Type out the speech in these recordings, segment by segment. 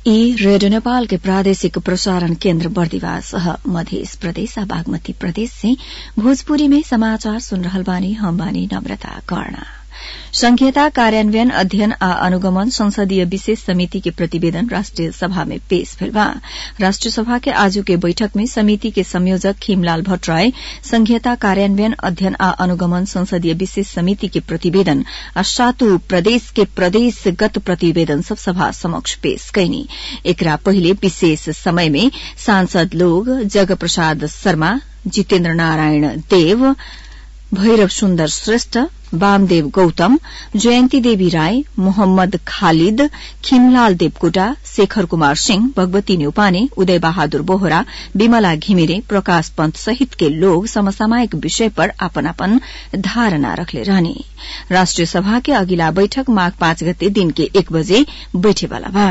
ई रेडियो नेपाल के प्रादेशिक प्रसारण केन्द्र बर्दिवास मध्य प्रदेश बागमती प्रदेश से भोजपुरी में समाचार सुन रहल बानी हम बानी नम्रता कर्णा संघीयता कार्यान्वयन अध्ययन आ अनुगमन संसदीय विशेष समिति के प्रतिवेदन राष्ट्रिय सभा में पेश भेल बा राष्ट्रिय सभा के आजू के बैठक में समिति के संयोजक खीमलाल भट्टराय संघीयता कार्यान्वयन अध्ययन आ अनुगमन संसदीय विशेष समिति के प्रतिवेदन आ सातु प्रदेश के प्रदेशगत प्रतिवेदन सब सभा समक्ष पेश कैनी एकरा पहिले विशेष समय में सांसद लोग जग प्रसाद शर्मा जितेन्द्र नारायण देव भैरव सुन्दर श्रेष्ठ वामदेव गौतम जयन्ती देवी राय मोहम्मद खालिद खिमलाल देवकोटा शेखर कुमार सिंह भगवती न्यौपाने उदय बहादुर बोहरा विमला घिमिरे प्रकाश पन्त सहित के लोग समसामयिक विषय पर अपन अपन धारणा रखले रहने राष्ट्रिय सभा के अगिला बैठक माघ पाँच गते दिन के एक बजे बैठेवाला बा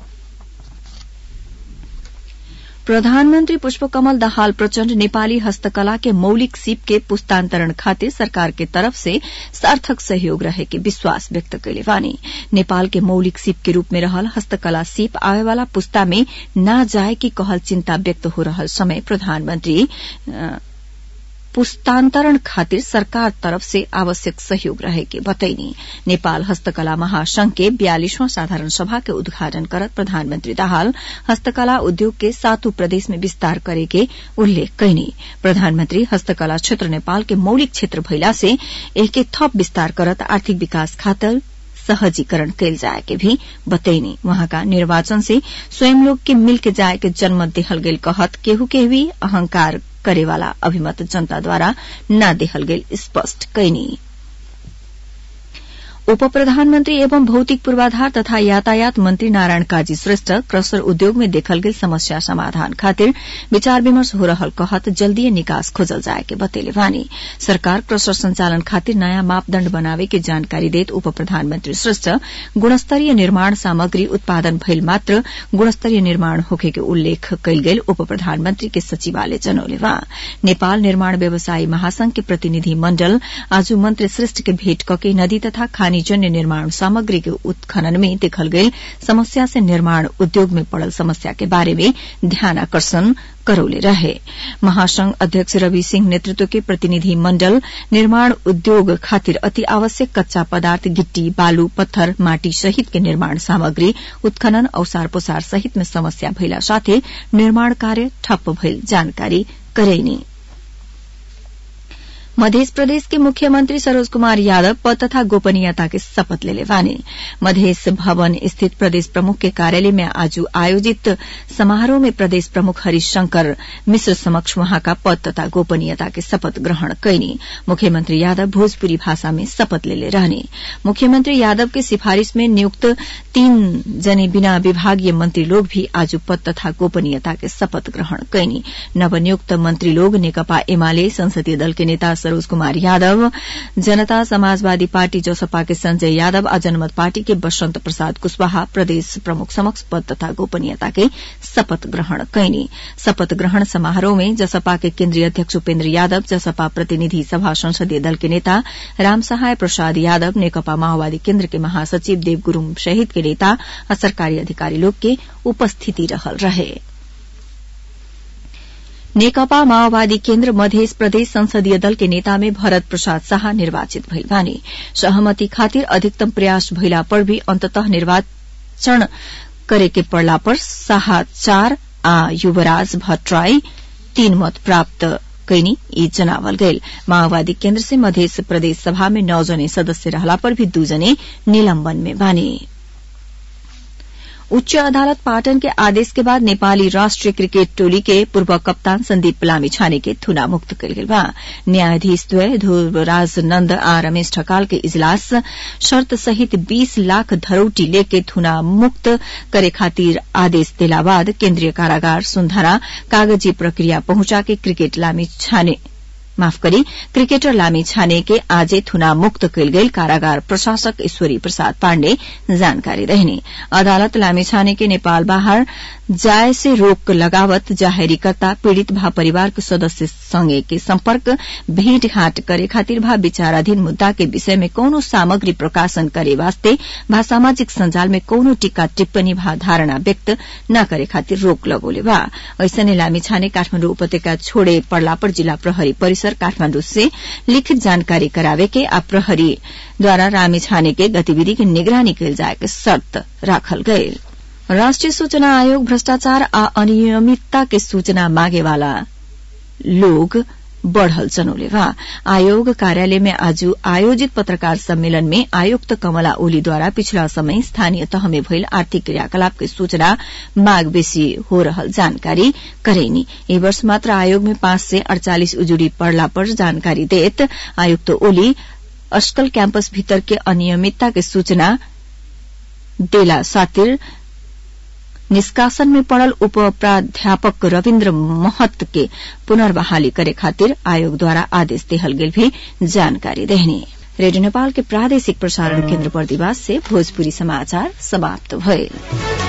प्रधानमन्त्री पुष्पकमल दाहाल प्रचण्ड नेपाली हस्तकला के मौलिक सीप के पुस्तान्तरण खातिर सरकार के तरफ से सार्थक सहयोग रहे के विश्वास व्यक्त कैले बानी नेपाल के मौलिक सीप के रूप में रहल हस्तकला सीप आवेवाला पुस्ता में न जाए की कहल चिन्ता व्यक्त हो रहल समय प्रधानमन्त्री पुस्तान्तरण खातिर सरकार तरफ से आवश्यक सहयोग रहे के बतैनी नेपाल हस्तकला महासंघ के बयालीसवां साधारण सभा के उद्घाटन करत प्रधानमन्त्री दाहाल हस्तकला उद्योग के सातों प्रदेश में विस्तार करे के उल्लेख कैनी प्रधानमन्त्री हस्तकला क्षेत्र नेपाल के मौलिक क्षेत्र भइला से एके थप विस्तार करत आर्थिक विकास खातिर सहजीकरण कैल जाए के भी बतैनी वहाँका निर्वाचन से स्वयं लोग के मिल के जाए के जन्म देहल गेल कहत केहू के भी अहंकार करेवाला अभिमत जनताद्वारा न देहल गेल स्पष्ट कैनी उप प्रधानमन्त्री एवं भौतिक पूर्वाधार तथा यातायात मन्त्री नारायण काजी श्रेष्ठ क्रसर उद्योग में देखल गेल समस्या समाधान खातिर विचार विमर्श हो रहल कहत जल्दीय निकास खोजल जाए के बतेले वानी सरकार क्रसर संचालन खातिर नयाँ मापदण्ड बनावे के जानकारी देत उप प्रधानमन्त्री श्रेष्ठ गुणस्तरीय निर्माण सामग्री उत्पादन भइल मात्र गुणस्तरीय निर्माण होखे के उल्लेख कैल गेल उप प्रधानमन्त्री के सचिवालय जनौले वा नेपाल निर्माण व्यवसायी महासंघ के प्रतिनिधि मण्डल आज मन्त्री श्रेष्ठ के भेट कके नदी तथा खानी जन्य निर्माण सामग्री के उत्खनन में देखल गई समस्या से निर्माण उद्योग में पड़ल समस्या के बारे में ध्यान आकर्षण करौले रहे महासंघ अध्यक्ष रवि सिंह नेतृत्व के प्रतिनिधि मण्डल निर्माण उद्योग खातिर अति आवश्यक कच्चा पदार्थ गिट्टी बालू पत्थर माटी सहित के निर्माण सामग्री उत्खनन औसार पोसार सहित में समस्या भइला साथै निर्माण कार्य ठप्प भइल जानकारी करैनी मध्य प्रदेश के मुख्यमंत्री सरोज कुमार यादव पद तथा गोपनीयता के शपथ लेले वानी मधेश भवन स्थित प्रदेश प्रमुख के कार्यालय में आज आयोजित समारोह में प्रदेश प्रमुख हरीश शंकर मिश्र समक्ष वहां का पद तथा गोपनीयता के शपथ ग्रहण कैनी मुख्यमंत्री यादव भोजपुरी भाषा में शपथ लेले रहने मुख्यमंत्री यादव के सिफारिश में नियुक्त तीन जने बिना विभागीय मंत्री लोग भी आज पद तथा गोपनीयता के शपथ ग्रहण कैनी नवनियुक्त मंत्री लोग नेकपा एमाले संसदीय दल के नेता सरोज कुमार यादव जनता समाजवादी पार्टी जोसपा के संजय यादव आ जनमत पार्टी के बसंत प्रसाद कुशवाहा प्रदेश प्रमुख समक्ष पद तथा गोपनीयता के शपथ ग्रहण कैनी शपथ ग्रहण समारोह में जसपा के केन्द्रीय अध्यक्ष उपेन्द्र यादव जसपा प्रतिनिधि सभा संसदीय दल के नेता रामसहाय प्रसाद यादव नेकपा माओवादी केन्द्र के महासचिव देव गुरूङ सहित के नेता आ सरकारी अधिकारी लोग के उपस्थिति रहल रहे नेकपा माओवादी केन्द्र मध्य प्रदेश संसदीय दल के नेता में भरत प्रसाद शाह निर्वाचित भइल बानी सहमति खातिर अधिकतम प्रयास भइला पर भी अन्ततः निर्वाचन करे के पड़ला पर शाह चार आ युवराज भट्टराई तीन मत प्राप्त कैनी यी जनावल गयल माओवादी केन्द्र से मध्य प्रदेश सभा में नौ जने सदस्य रहला पर भी दू जने निलम्बन में बानी उच्च अदालत पाटन के आदेश के बाद नेपाली राष्ट्रिय क्रिकेट टोली के पूर्व कप्तान संदीप लामी छाने के थुना मुक्त कल गेल बा न्यायाधीश द्वय ध्रुवराज नन्द आ रमेश ठकाल के इजलास शर्त सहित 20 लाख धरौटी लेके थुना मुक्त करे खातिर आदेश देला बाद केन्द्रीय कारागार सुन्धरा कागजी प्रक्रिया पहुंचा के क्रिकेट लामी छाने माफ करी क्रिकेटर लामी छाने के आजे थुना मुक्त कयल गेल कारागार प्रशासक ईश्वरी प्रसाद पाण्डे जानकारी रहने अदालत लामी छाने के नेपाल बाहर जाय से रोक लगावत जाहेरीकर्ता पीड़ित भा परिवार के सदस्य संगे के संपर्क भेंटघाट करे खातिर भा विचाराधीन मुद्दा के विषय में कौनो सामग्री प्रकाशन करे वास्ते भा सामाजिक संजाल में कौनो टीका टिप्पणी भा धारणा व्यक्त न करे खातिर रोक लगोले बा ऐसने लामी छाने काठमाण्डु उपत्यका छोड़े पड़ला पर जिला प्रहरी परिसर काठमाण्डु से लिखित जानकारी करावे के आ प्रहरी द्वारा रामी छाने के गतिविधि के निगरानी कयल जाए के शर्त राखल गये राष्ट्रिय सूचना आयोग भ्रष्टाचार आ अनियमितता के सूचना मागे वाला लोग बढ़ल जनौले बा आयोग कार्यालय में आज आयोजित पत्रकार सम्मेलन में आयुक्त कमला ओलीद्वारा पिछला समय स्थानीय तह में भइल आर्थिक क्रियाकलाप के सूचना माग बेसी हो रहल जानकारी करेनी ए वर्ष मात्र आयोग में पांच से अड़चालीस उजुरी पड़ला पर जानकारी देत आयुक्त ओली अस्कल कैंपस भीतर के अनियमितता के सूचना देला सातिर निष्कासन में पड़ल उप प्राध्यापक रविन्द्र महत के पुनर्बहाली करे खातिर आयोग द्वारा आदेश देहल गेल भी जानकारी देहनी रेडियो नेपाल के प्रादेशिक प्रसारण केन्द्र बर्दिवास से भोजपुरी समाचार समाप्त भये